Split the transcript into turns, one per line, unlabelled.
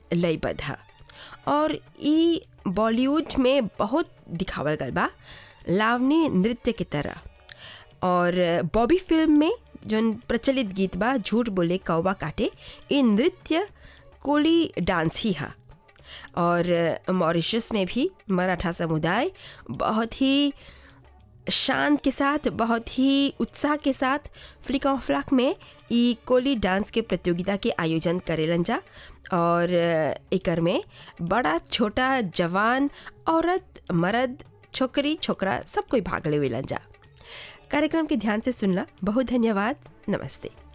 लयबद्ध है और ई बॉलीवुड में बहुत दिखावल गल बा लावनी नृत्य की तरह और बॉबी फिल्म में जौन प्रचलित गीत बा झूठ बोले कौवा काटे ये नृत्य कोली डांस ही है और मॉरिशस में भी मराठा समुदाय बहुत ही शान के साथ बहुत ही उत्साह के साथ फ्लिक ऑफ फ्लक में ई कोली डांस के प्रतियोगिता के आयोजन करेलन जा और एकर में बड़ा छोटा जवान औरत मर्द छोकरी छोकरा सब कोई भाग लेवेलन जा कार्यक्रम के ध्यान से सुनला बहुत धन्यवाद नमस्ते